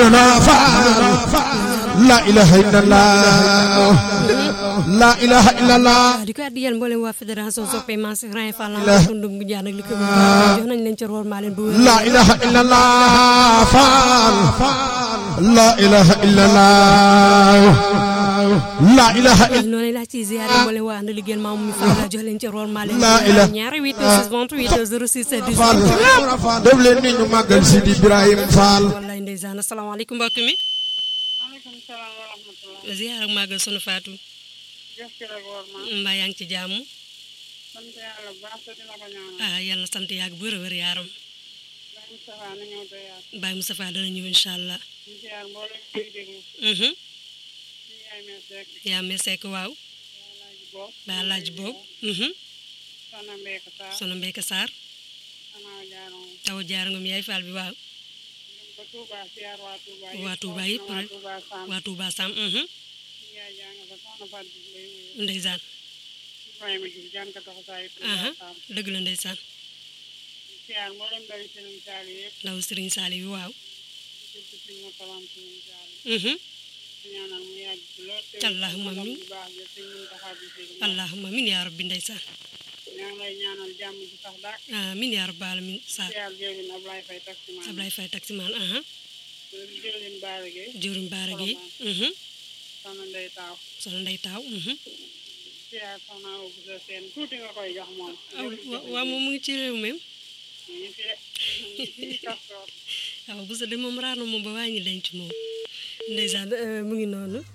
Ahmaduna Faal la ilaha illallah la ilaha illallah di ko addi yéen mboolem waa fédération soppe Maam Cheikh Ibrahima Fall la tundum gu jaan ak li ko jox nañ leen ci rool maa leen bu wér la ilaha illallah Faal la ilaha illallah la ilaha illallah noonu laa ci ziare mboolem waa ànd liggéeyal maam mi Fall la jox leen ci rool maa leen La ilaha- ñaari 8 6 28 06 Faal 18 def leen ni ñu màggal Sidi Ibrahima Faal wallaay ndeysaan asalaamaaleykum mbokk mi maaleykum salaam wa rahmatulah. ziar ak màggal sunu faatu jëf ci rek war ma. mbaa yaa ngi ci jàmm sant yàlla bu baax te dina ko ñaanal. ah yàlla na sant yàgg bu wér a wér yaaram Baye Moustapha na ñëw te yaatu. Baye Moustapha dana ñëw incha allah ñu ziar mboolem kuy déglu. Mhm. ñu yaay mel rek. yaa me sekk waaw laaj boobu. ba laaj boobu Mhm. Soxna Mbeka Sarr. sono mbeyka Sarr Anaa Jaaroon. taw jaar ngom yaay faal bi waaw dem ba Touba ziar waa Touba yëpp. waa Touba yëpp waa rek Touba Sam. waa Touba Sam mhm. ñu yaay jàng fa soxna Fatou Diouf lay wuyu. ndeysaan Ibrahima Diouf jàng ko tax saa yi aha Touba Sam. dëgg la ndeysaan ziar mboolem ndawi Serigne Sall yëpp. ndaw Serigne Sali bi waaw surtout suñu motalam Serigne Sall. Mhm. ñu ñaanal mu yàgg ci lool te Allahumma magam amiin. bu baax ja sëñ Mountakha Bassirou. allahumma min yaa rabbi ndeysaan ñaa ngi lay ñaanal jàmm ji sax daak amin yaa rabbi alamin Sarr ziar jëwlin Ablaye Faye taximaan Ablaye Faye taximaan aha jëwlin Baara Gueye jëwriñ baara gi mhm. soxna Ndeye Taaw sono ndey taaw mhm. ziar soxna Awa Bousso Sène tuuti nga koy jox moom aw wa- waaw moom mu ngi ci réew mi ñu fi de fii kastoor waaw bu sa de moom raar na moom ba wàññi denc moom ndeysaan euh, mu ngi noonu